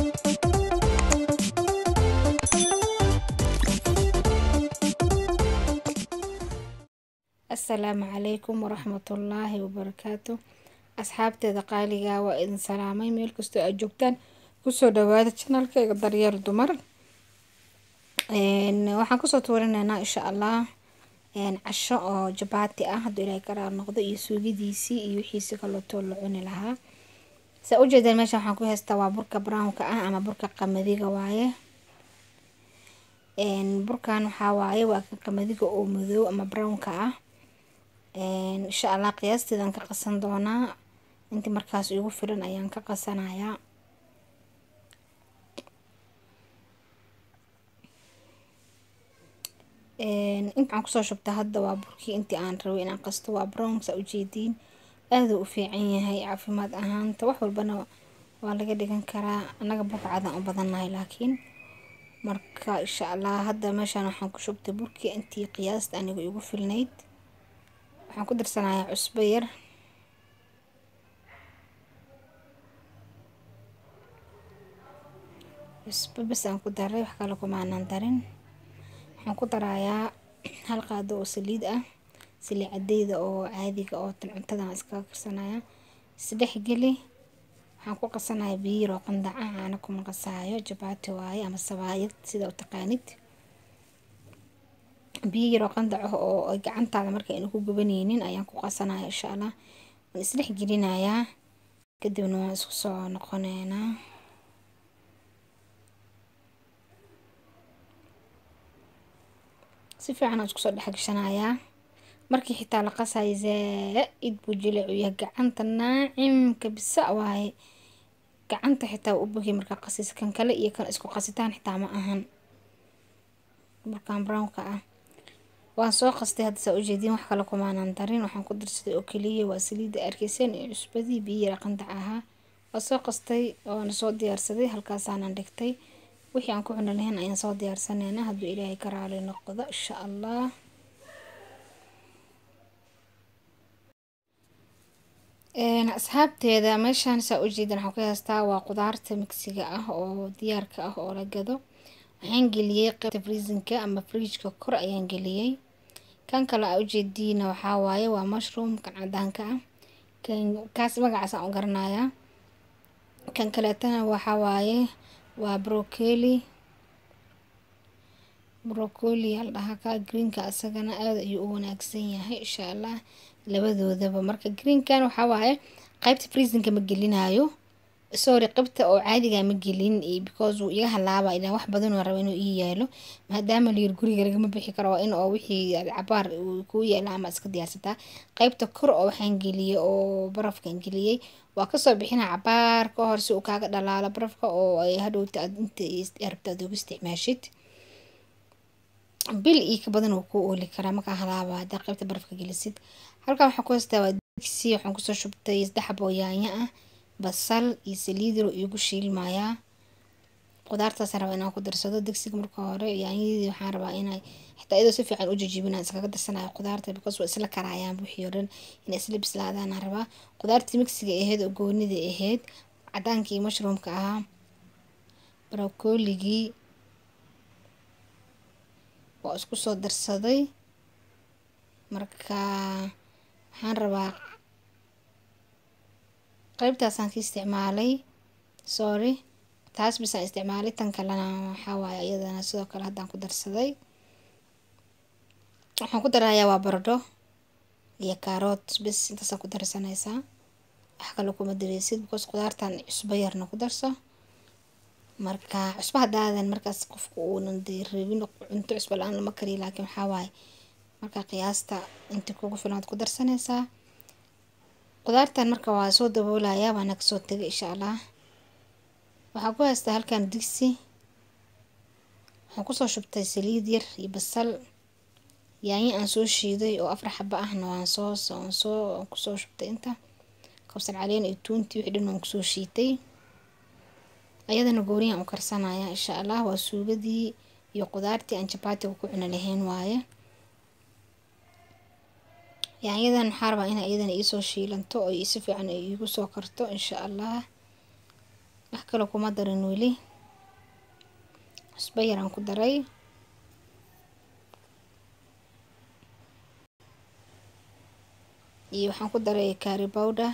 asalaamu calaykum waraxmatullaahi wabarakaatu asxaabteeda qaaliga waa idin salaamay meel kastoo aad joogtaan kusoo dhawaada janalkayga daryeel dumar waxaan kusoo tuurinaynaa insha allah casho oo jabaati ah hadduu ilaahay karaar noqdo iyo suugidiisii iyo wixiisi kalootoo la cuni lahaa saa ujeedeen meesha waxaan ku haystaa waa burka brownka ah ama burka qamadiga waaye burkan waxaa waaye waa kan qamadiga oo madow ama brownka ah insha allah qiyaasteedan ka qasan doonaa intii markaas igu filan ayaan ka qasanayaa intaan kusoo shubta hadda waa burkii intii aan rabay inaan qasto waa brown saa ujeediin aaduu u fiican yahay caafimaad ahaanta wax walbana waa laga dhigan karaa annaga burka cadaan u badannahay laakiin marka insha allah hadda meeshaan waxaan ku shubtay burkii intii qiyaasta anigu igu filnayd waxaan ku darsanayaa cusbo yar cusbo bas aan ku daray wax kale kumaanan darin waxaan ku darayaa hal qaado oo saliid ah saliid cadeyda oo caadiga oo tan cuntadan iskaga karsanaya isdhex geli waxaan ku qasanayaa biyo yaroo qandaca caana kuma qasaayo jabaati waaye ama sabaayad sida u taqaanid biyo yaroo qandaca oo gacantaada marka aynu ku gubanaynin ayaan ku qasanaya insha allah waan isdhex gelinayaa kadibna waan isku soo noqoneynaa si fiican aan isku soo dhex gashanayaa markii xitaa la qasayo zaa-id buu jileecu yahay gacanta naacimka bisa waaye gacanta xitaa u bugi markaa qasis kan kale iyo kan isku qasitaan xitaa ma ahan burkan brownka ah waan soo qastay hadda saa ujeediin wax kale kumaanan darin waxaan ku darsaday oo keliya waa saliidda arkeyseen iyo cusbadii biyo yara qandac ahaa waa soo qastay waana soo diyaarsaday halkaasaanan dhigtay wixii aan ku cuni lahayn ayaan soo diyaarsanayna hadduu ilaahay ka raali noqdo insha allah asxaabteeda meeshaan saa ujeedan waxaan ku haystaa waa qudaarta migsiga ah oo diyaarka ah oo la gado waxaan geliyey qeybta freesinka ama fridgeka kor ayaan geliyey kan kale aa ujeediina waxaa waaye waa mushroom kan cadaanka ah kan kaas magacaas aan u garanayaa kan kaleetana waxaa waaye waa brocoli brocoli al dhahaa ka greenka isagana aada ayuu u wanaagsan yahay insha allah labadoodaba marka greenkan waxaa waaye qeybta freesinka ma gelinayo sorry qeybta oo caadiga ma gelin because uu iga halaaba ilaa wax badan oo raba inuu ii yaalo maadaama layir guriga lagama bixi karo waa in oo wixii cabaar kuu yaala ama iska diyaarsataa qeybta kor oo waxaan geliyey oo barafkan geliyey waa kasoo bixina cabaar ka hor si uu kaaga dhalaalo barafka oo ay hadhowta inta rabta aad ugu isticmaashid bil iyo ka badan uu kuu ooli karaa markaa halaaba haddaa qeybta barafka gelisid halkan waxaan ku haystaa waa digsi waxaan kusoo shubtay saddex xab oo yaanyo ah basal iyo saliid yar iigu shiilmayaa qudaartaasaan rabaa inaan ku darsado digsiga marka hore yaanyadii waxaan rabaa inay xitaa iyadoo si fiican u jajibinaan iskaga darsanayo qudaarta because waa isla karaayaan wixii oo dhan inay isla bislaadaanaan rabaa qudaartii migsiga ahayd oo goonida ahayd cadaankii mushroomka ahaa brocoligii waa isku soo darsaday marka waxaan rabaa qeybtaasaan ka isticmaalay sorry taas bisaan isticmaalay tan kalena waxaa waaye iyadana sidoo kale haddaan ku darsaday waxaan ku darayaa waa baradho iyo kaaroot bis intaasaan ku darsanaysaa wax kale kuma dareysid because qudaartan cusbo yarna ku darso marka cusbo haddaadan markaas qofku uunan dee rabin cunto cusbo la-aan lama kariyo laakiin waxaa waaye marka qiyaasta inta kugu filan waad ku darsanaysaa qudaartan marka waa soo daboolayaa waana kasoo tegay insha allah waxaan ku haystaa halkan digsi waxaan kusoo shubtay saliid yar iyo basal yaanyo aan soo shiiday oo afar xaba ahna waan soo aan soo kusoo shubtay inta kabsar caleen iyo tuuntii wixii dhan waan kusoo shiitay ayadana gooriyaan u karsanaya insha allah waa suugadii iyo qudaartii aan jabaatiga ku cuni lahayn waaye yaanyadan waxaa rabaa inay iyadana iisoo shiilanto oo si fiican ay iigu soo karto insha allah wax kale kuma darin weli cusbo yaraan ku daray iyo waxaan ku daray kaari bowdher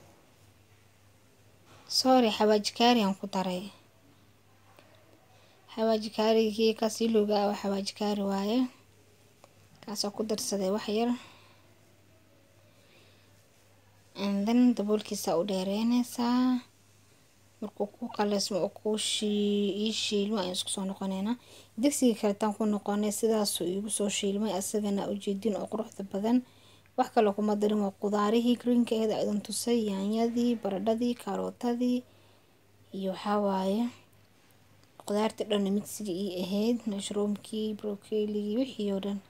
sorry xawaaji kaari aan ku daray xawaaji kaarigii kaas ilowga ah waa xawaaji kaari waaye kaasoo ku darsaday wax yar and then daboolkiisa u dheereyneysaa markuu ku qaleysmo oo ku ii shiilmo ayaan isku soo noqoneynaa digsigii kaletaan ku noqonay sidaasuu iigu soo shiilmay asagana ujeedin oo quruxda badan wax kale kuma darin waa qudaarihii greenka aheed idan tusay yaanyadii baradhadii karootadii iyo waxaa waaye qudaartii dhan migsigii ii ahayd mashroomkii brokeligii wixii oo dhan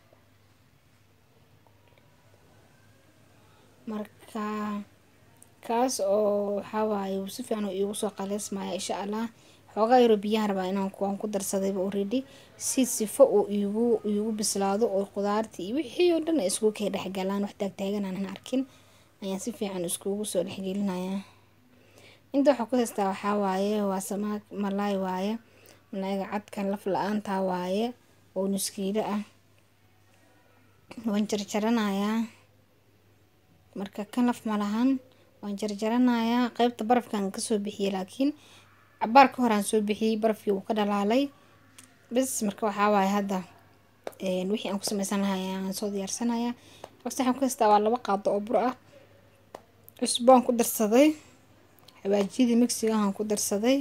marka kaas oo waxaa waaye si fiican iigu soo qaleysmaya insha allah xoogaa yaro biyahan rabaa inaan aan ku darsadayba already si sifo uu iigu iigu bislaado oo qudaartii iyo wixii oo dhan ay iskugu kay dhexgalaan wax taagtaagan aanan arkin ayaan si fiican iskugu soo dhexgelinayaa inta waxaa ku haystaa waxaa waaye waa samaak malaay waaye malaayga cadkan laf la-aantaa waaye oo nuskiilo ah waan jarjaranayaa marka kan laf malahan waan jarjaranayaa qeybta barafkan kasoo bixiyey laakiin cabaar ka horaan soo bixiyey barafkii wuu ka dhalaalay bis marka waxaa waaye hadda wixii aan ku sameysan lahay aan soo diyaarsanayaa horta waxaan ku haystaa waa laba qaado oo bur ah cusbo aan ku darsaday xawaajiyadii migsigahan ku darsaday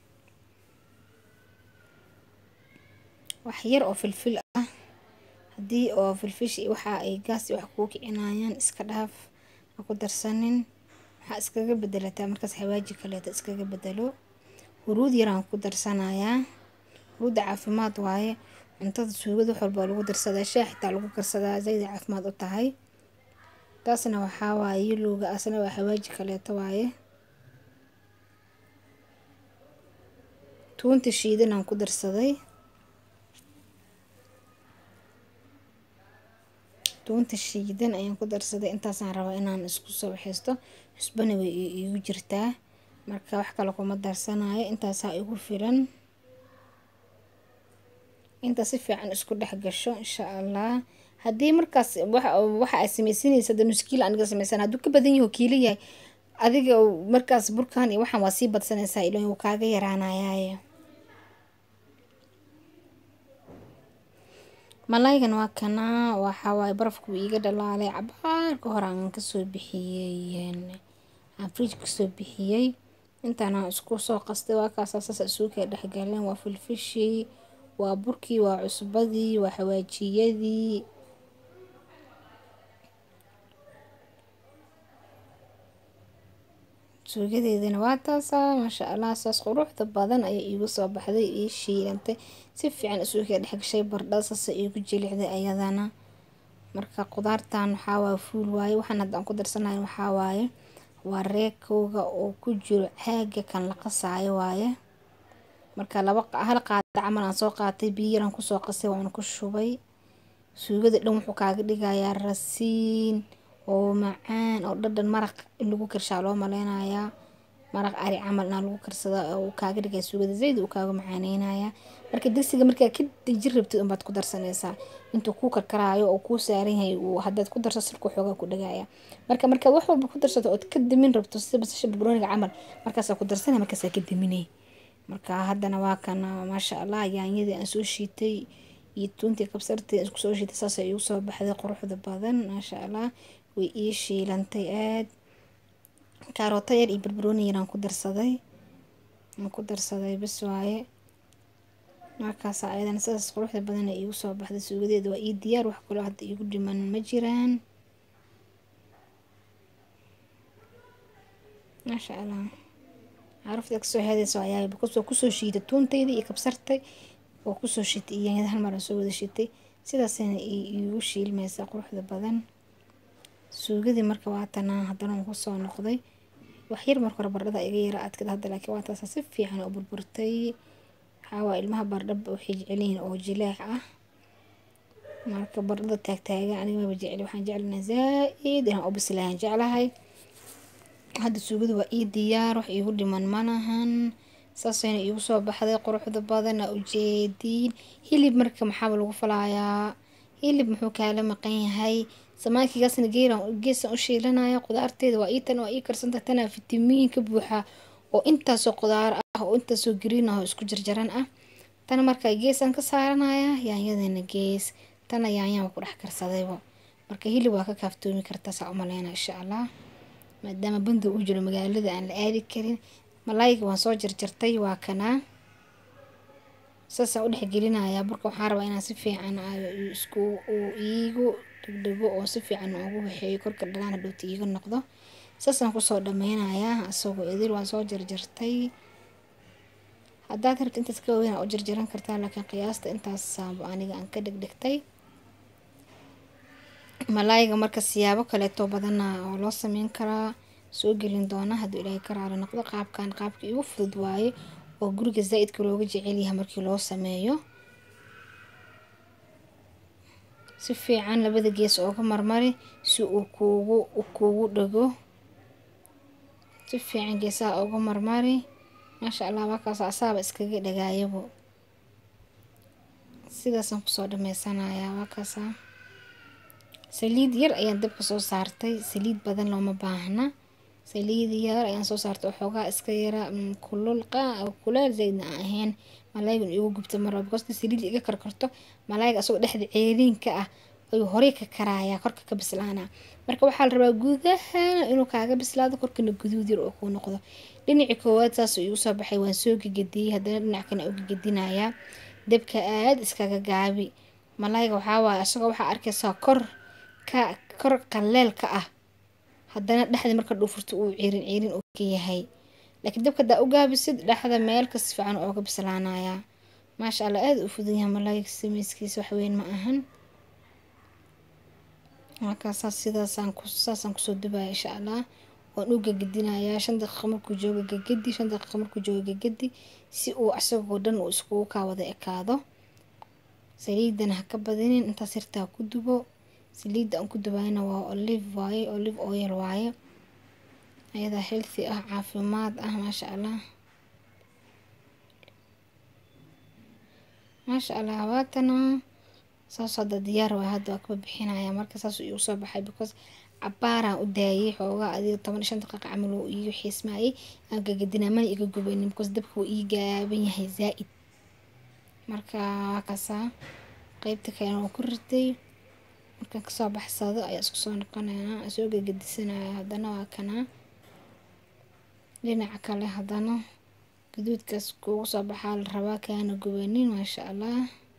wax yar oo filfil ah haddii oo filfish waxa ay gaas wax kuu kicinayaan iska dhaaf ha ku darsanin waxaa iskaga bedelataa markaas xawaaji kaleeta iskaga bedelo huruud yaraan ku darsanayaa huruudda caafimaad waaye cuntada suugada wax walbaa lagu darsadaa shaah xitaa lagu karsadaa zayda caafimaad u tahay taasna waxaa waaye yilowga asna waa xawaaji kaleeto waaye tuunta shiidan aan ku darsaday tuunta shiidan ayaan ku darsaday intaasaan rabaa inaan isku soo waxaysto cusbana way iigu jirtaa marka wax kale kuma darsanayo intaasaa igu filan inta si fiican isku dhex gasho insha allah haddii markaas waxa ay sameysanaysa da nuskiila aniga sameysan hadduu ka badan yaho kiila yahay adiga markaas burkan iyo waxaan waa sii badsanaysaa ilan wuu kaaga yaraanayaaye malaygan waa kana waxaa waaye barafku iiga dhalaalay cabaar ka hor aan kasoo bixiyey aan fridge kasoo bixiyey intaana isku soo qastay waa kaasa saas isugu kay dhexgaleen waa filfishii waa burkii waa cusbadii waa xawaajiyadii suugadeedana waa taasaa maasha allah saas quruxda badan ayay iigu soo baxday ii shiilantay si fiican isugu kay dhexgashay bardhada saasa iigu jilicday ayadana marka qudaartan waxaa waaye fuul waaye waxaan hadda aan ku darsanayo waxaa waaye waa reekowga oo ku jiro caaga kan la qasaayo waaye marka laba hal qaada camal aan soo qaatay biyo yaraan kusoo qasay waan ku shubay suugada dhan wuxuu kaaga dhigayaa rasiin oo macaan oo dhadhan maraq in lagu karshaa loo maleynayaa maraq ari camal inaa lagu karsada uu kaaga dhigaya suugada zayd uu kaaga macaaneynaya marka digsiga markaa ka dejin rabtid unbaad ku darsanaysaa intuu kuu karkaraayo oo kuu saaran yahay haddaad ku darso sirku xoogaa ku dhagaya marka markaad wax walba ku darsato ood ka damin rabto sida basasha barbarooniga camal markaasaa ku darsanaya markaasaa ka daminay marka haddana waa kana maasha allah yaanyadii aan soo shiitay iyo tuuntii kabsartii isku soo shiitay saasay igu soo baxday quruxda badan maasha allah way ii shiilantay aad kaarooto yar iyo barbarooni yaraan ku darsaday aan ku darsaday bis waaye markaas ayadana sidaas quruxda badan ay iigu soo baxday suugadeeda waa ii diyaar wax kaloo hadda iigu dhiman ma jiraan maasha allah carafta kasoo heedaysa ayaa kusoo kusoo shiitay tuuntayda iyo kabsartay oo kusoo shitay iyo yaanyada hal mar aan soo wada shitay sidaasayna iigu shiilmaysaa quruxda badan suugadii marka waa tanaa haddana waan kusoo noqday wax yar marka hore bardhada iga yara adkad hadda laakiin waa taasa si fiican oo burburtay waxaa waa ilmaha bardhaba waxay jecelyihiin oo jileec ah marka bardhada taagtaagan aniga maba jecel waxaan jeclana zaa-id inaan u bislayan jeclahay hadda suugada waa ii diyaar wax iigu dhiman malahan saasayna iigu soo baxday quruxda badan aa ujeediin hilib marka maxaaba lagu falayaa hilib muxuu kaala maqan yahay samaankigaasna geeran geesan u shiilanaya qudaarteeda waa ii tan waa ii karsanta tanaa fitamiin ka buuxa oo intaasoo qudaar ah oo intaasoo green ah oo isku jarjaran ah tana markaa geesaan ka saaranaya yaanyadana gees tana yaanyaan ku dhex karsadaybo marka hilib waa ka kaaftoomi kartaa saa umaleyna insha allah maadaama banda uu jiro magaalada aan la aadi karin malaayga waan soo jarjartay waa kanaa saasaan u dhexgelinayaa burka waxaan rabaa inaan si fiican isku uu iigu dhegdhego oo si fiican ugu waxeeyo korka dhalaan hadhowta iiga noqdo saasaan kusoo dhameynayaa asagoo idil waan soo jarjartay haddaad rabto intaas ka waaweyn aa u jarjaran kartaa laakiin qiyaasta intaas saabo aniga aan ka dhegdhegtay malaayga marka siyaabo kaleeto badana oo loo sameyn karaa soo gelin doona hadduu ilaahay ka raali noqdo qaabkan qaabka igu fudud waaye oo guriga zaa-idka looga jecel yahay markii loo sameeyo si fiican labada gees ooga marmari si uu kuugu u kuugu dhego si fiican geesaha ooga marmari maasha allah markaas asaaba iskaga dhagaayabo sidaasaan kusoo dhameysanayaa waakaasa saliid yar ayaan dabka soo saartay saliid badan looma baahna saliid yar ayaan soo saartay oo xoogaa iska yara kululqa kuleel zaydna aan ahayn malaaygan igu gubta marba because saliid iga karkarto malaayga asagoo dhexda ceeriinka ah ayuu horey ka karayaa korka ka bislaana marka waxaa la rabaa gudaha inuu kaaga bislaado korkana guduud yar oo kuu noqdo dhinacii koowaad saasuu igu soo baxay waan soo gegediyey haddana dhinac kana u gegedinayaa dabka aada iskaga gaabi malaayga waxaa waaye asagoo waxaa arkaysaa kor ka kor qaleelka ah haddana dhexda marka dhuufurto uu ciirin ciirin oo ka yahay laakiin dabka hadaa u gaabisid dhexda meelka si fiican ooga bislaanayaa maasha allah aada u fudan yahay malaayga sameyskiisa waxweyn ma ahan markaasaa sidaasaan ku saasaan kusoo dubaya insha allah waan u gegedinayaa shan daqiiqa markuu joogo gegedi shan daqiiqa markuu joogo gegedi si uu asagoo dhan uu iskugu kaa wada ekaado saliidana ha ka badinin intaas yartaa ku dubo saliidda aan ku dubayna waa olive waaye olive oil waaye ayadaa healthy ah caafimaad ah maasha allah maasha allah habaatana saas hadda diyaar waay hadda waa kaba bixinaya marka saasuu iigu soo baxay because cabaaraan u daayay xoogaa adiga toban iyo shan daqiiqa camal uu iigu xiismaayay aan gagadinaa mana iga gubaynin because dabka wuu ii gaaban yahay zaa-id marka waa kaasaa qeybta kalena waa ku ritay markaan kasoo baxsado ayaa isku soo noqonaya soo gegedisanaya haddana waa kanaa dhinaca kale haddana gaduudkaas kuugu soo baxaa la rabaa kaana gubanin maasha allah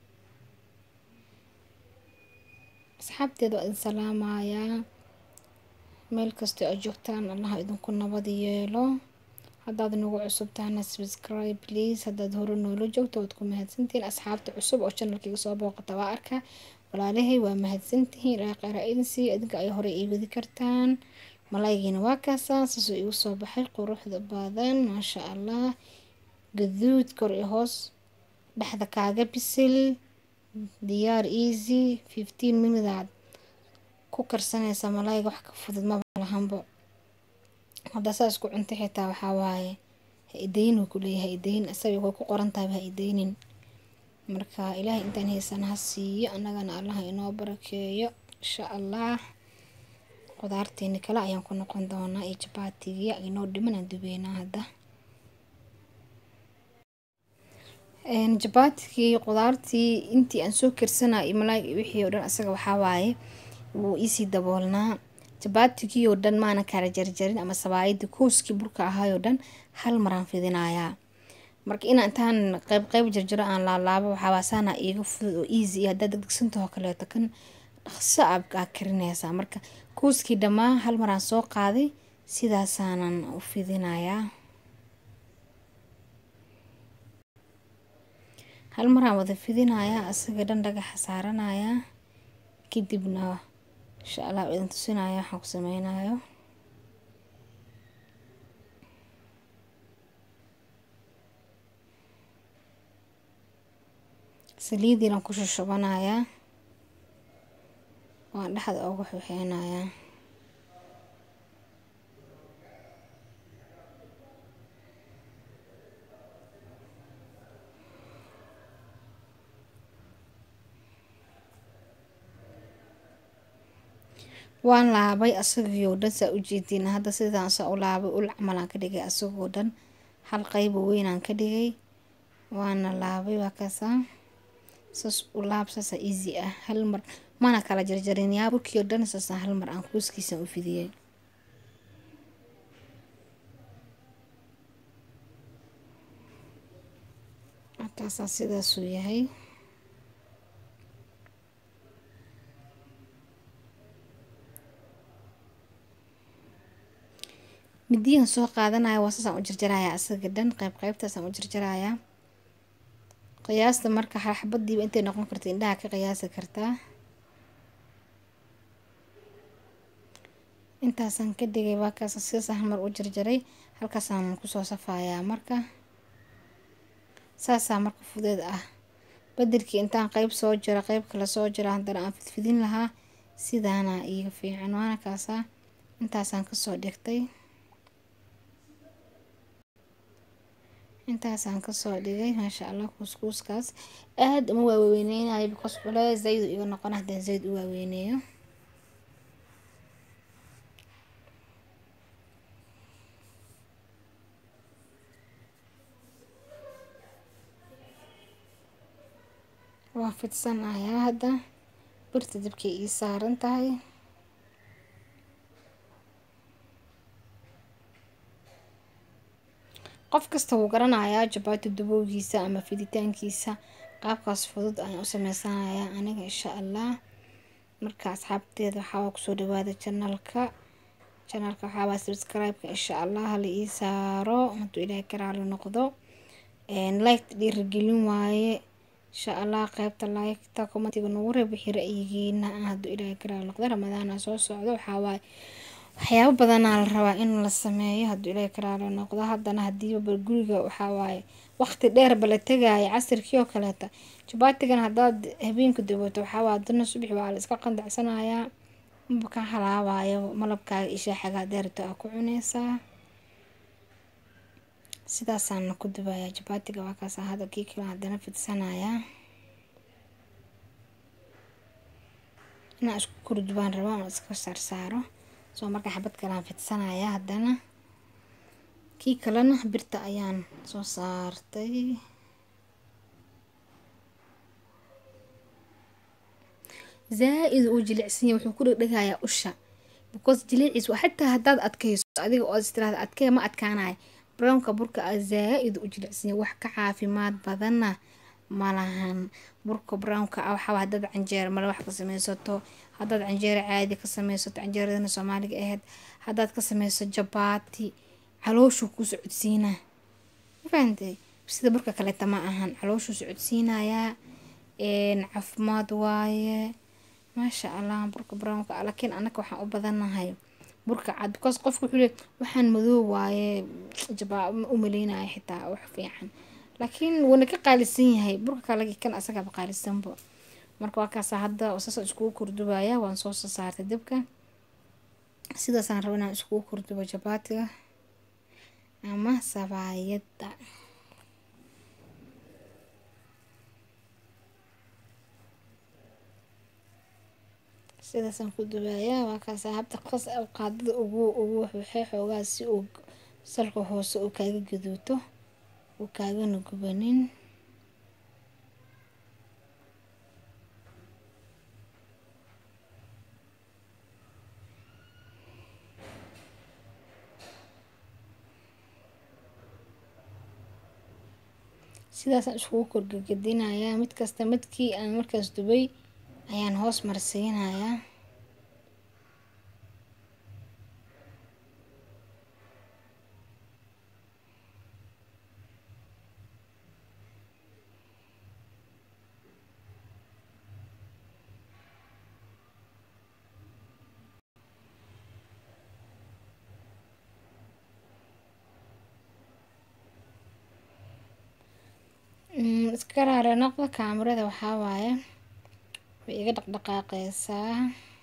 asxaabteeda waa idin salaamayaa meel kastoo aad joogtaan allaha idinku nabad yeelo haddaad nagu cusub tahana subscribe please haddaad hore noola joogto waad ku mahadsantihiin asxaabta cusub oo channelkiga soo booqata waa arka walaalahay waa mahadsantihiin ilaa qeyra idin siiyo idinka ay hore ii wadi kartaan malaayigiina waa kaasaa saasoo igu soo baxay quruxda badan maasha allah gaduud kor iyo hoos dhexda kaaga bisil diyaar easy fifteen minutaad ku karsanaysa malaayiga wax ka fudud maba lahanbo haddaa saa isku cunta xitaa waxaa waaye ha idaynin wuu kuleeyahay ha idaynin asaga way ku qoran tahay ha idaynin marka ilaahay intaan haysan ha siiyo annagana allaha inoo barakeeyo insha allah qudaarteeni kale ayaan ku noqon doonaa iyo jabaatigiya inoo dhiman aan dubeynaa hadda jabaatigii qudaartii intii aan soo karsanaa iyo malaayg wixii oo dhan asaga waxaa waaye wuu iisii daboolnaa jabaatigii oo dhan maana kala jarjarin ama sabaayadii kooskii burka ahaayoo dhan hal maraan fidinayaa marka inaa intaan qeyb qeyb jarjaro aan laalaabo waxaawaasaana iiga fudud oo easy iyo haddaad degdegsantahoo kaleeto kan dhaqso aad aa karinaysaa marka kooskii dhammaan hal maraan soo qaaday sidaasaanan u fidinayaa hal maraan wada fidinayaa asaga dhan dhagaxa saaranayaa kadibna insha allah idin tusinaya waxaan ku sameynayo saliidiinan ku shushubanayaa waan dhexda ugu xixeynayaa waan laabay asagoo dhan saa ujeediin hadda sidaan saa u laabay ul camalaan ka dhigay asagoo dhan hal qeybo weynaan ka dhigay waana laabay waa kaasaa saas u laab saasa easy ah hal mar mana kala jarjarin yaa burkii oo dhan saasaan hal mar aan kuuskiisa u fidiyey markaasaa sidaasuu yahay midiyan soo qaadanaya waa saasaan u jarjarayaa asaga dhan qeyb qeybtaasaan u jarjarayaa qiyaasta marka xabadiiba intay noqon karta indhaha ka qiyaasi kartaa intaasaan ka dhigay waa kaas sidaasaan hal mar u jarjaray halkaasaan kusoo safayaa marka saasaa marka fudeed ah badelkii intaan qeyb soo jiro qeyb kale soo jiro haddana aan fidfidin lahaa sidaana iiga fiican waana kaasaa intaasaan kasoo dhigtay intaasaan kasoo dhigay maasha allah kuuskuuskaas aada uma waaweyneynayo because cule zayd iga noqon haddaan zayd u waaweyneeyo waa fidsanayaa hadda birta dabkay ii saaran tahay qof kasta wuu garanayaa jabaati dubowgiisa ama fiditaankiisa qaabkaas fudud ayaan u sameysanayaa aniga insha allah marka asxaabteeda waxaa kusoo dhawaada janalka janalka waxaawaa subscribe-ka insha allah hala ii saaro hadduu ilaahay ka raali noqdo like dhiirigelin waaye insha allah qeybta like-ta commentiga nagu reeb wixii ra-yigiina ah hadduu ilaahay ka raali noqdo ramadaana soo socdo waxaawaaye waxyaabo badanaa la rabaa in la sameeyo hadduu ilaahay ka raali noqdo haddana hadiiba guriga waxawaaye waqti dheerba la tegaayo casirkii oo kaleeta jabaatigan haddaad habeenka dawato waxaawaa dana subax waa la iska qandacsanayaa maba ka halaabayo malabkaaga ishaaxagaa deerto aa ku cuneysaa sidaasaana ku dubayaa jabaatiga waa kaasa hadda kii kale haddana fidsanayaa inaan isku kordubaan rabo ama iska saarsaaro soo marka xabad kalean fidsanayaa haddana kii kalena birta ayaan soo saartay zaa-id uu jilicsanya wuxuu ku dhegdhegayaa usha because jiliiciis waa xataa haddaad adkayso adiga oo istiraada adkee ma adkaanayo brownka burka a zaa-id u jilicsanya wax ka caafimaad badanna malahan burka brownka ah waxaa haddaad canjeero male wax ka sameysato haddaad canjeero caadi ka sameysato canjeeradana soomaaliga ahayd haddaad ka sameyso jabaati calooshuu ku socodsiinaa mafahantay sida burka kaleeta ma ahan calooshuu socodsiinayaa caafimaad waaye maasha allah burka brownka ah laakiin anaka waxaan u badanahay burka cad because qofka wuxuu leey waxaan madoob waaye jabaa u maleynaya xitaa wax fiican laakiin wuuna ka qaalisan yahay burka kale kan asagaaba qaalisanba marka waa kaasa hadda saasa iskugu kordubaya waan soo soo saartay dabka sidaasaan raba inaan iskugu kordubo jabaatiga ama sabaayadda sidaasaan ku dubayaa waa kaasa habta qas qaadada ugu ugu waxay xoogaa si uu salka hoose uu kaaga gaduuto uu kaagana gubanin sidaasaan iskugu korgegadinayaa mid kasta midkii aan markaas dubay ayaan hoos marsiinayaa iska raare noqda kaamirada waxaa waaye way iga dhaqdhaqaaqeysaa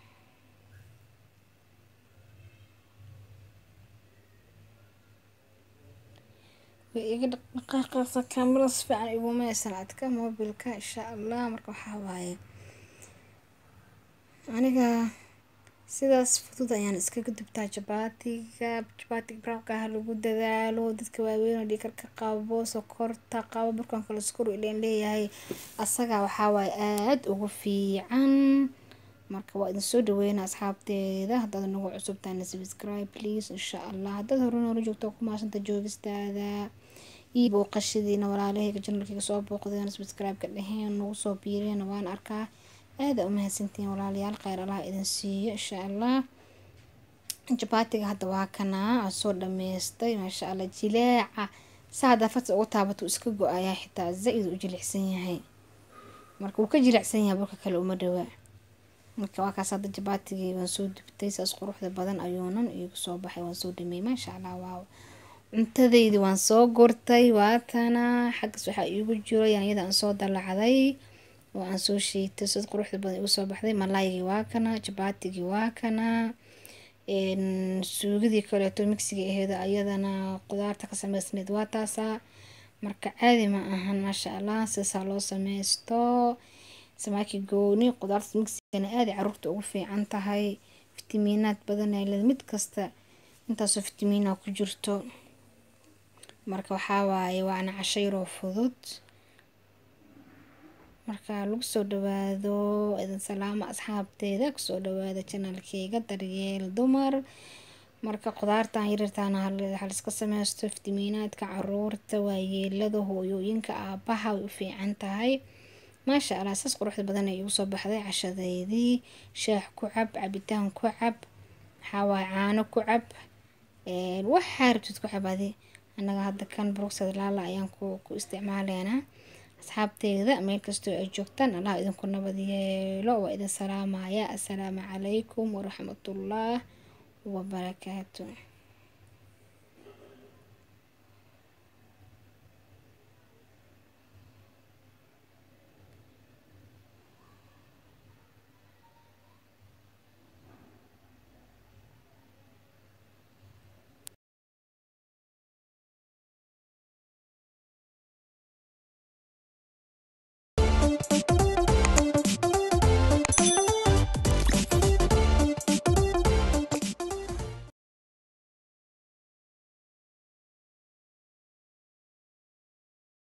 way iga dhaqdhaqaaqeysaa kaamirada si fiican iguma aysan adka mobilka insha allah marka waxaa waaye aniga sidaas fudud ayaan iskaga dubtaa jabaatiga jabaatiga brownka ha lagu dadaalo dadka waaweyn oo dhiikarka qabo sokorta qabo burkan kale sokor ileen leeyahay asaga waxaa waaye aada ugu fiican marka waa idin soo dhaweynaa asxaabteeda haddaad nagu cusubtaana subscribe please insha allah haddaad hore noola joogto ku maasanta joogistaada iyo booqashadiina walaalahayga janalkayga soo booqdeen subscribe-ka dheheen nagu soo biireen waan arkaa aada u mahadsantihiin walaalayaal kheyr allah idin siiyo insha allah jabaatiga hadda waa kanaa aan soo dhameystay maasha allah jileeca saa haddaa farta uga taabato iska go-ayaa xitaa zaa-id u jilicsan yahay marka wuu ka jilicsan yahay burka kale uma dhawaa marka waa kaas hadda jabaatigii waan soo dubtay saas quruxda badan ayuunan iigu soo baxay waan soo dhameeyey maasha allah waaw cuntadaydi waan soo gurtay waatana xaggas waxaa iigu jiro yaanyada aan soo dalacday oo aan soo shiitay sid quruxda badan igu soo baxday malaygii waa kana jabaatigii waa kana suugadii kaleeto migsiga aheeda ayadana qudaarta ka sameysneyd waa taasaa marka caadi ma ahan maasha allah sidaasaa loo sameysto samaaki gooni qudaarta migsigana aada caruurta ugu fiican tahay fitamiinaad badan ay leed mid kasta intaasoo fitamiina ku jirto marka waxaa waaye waana casho yaroo fudud marka lagu soo dhawaado idin salaamo asxaabteeda kusoo dhawaada janalkeyga daryeel dumar marka qudaartan yarirtaana haliska sameysto fitamiinaadka caruurta waayeelada hooyooyinka aabaha way u fiican tahay maasha allah saas quruxda badan ay igu soo baxday cashadeydii shaax ku cab cabitaan ku cab waxawaaye caano ku cab waxaa rabtid ku cabadi annaga hadda kan bruxad laala ayaan ku isticmaaleynaa asxaabteeda meel kastoo ay joogtaan allah idinku nabad yeelo waa idin salaamaya assalaamu calaykum waraxmatullah wabarakaatu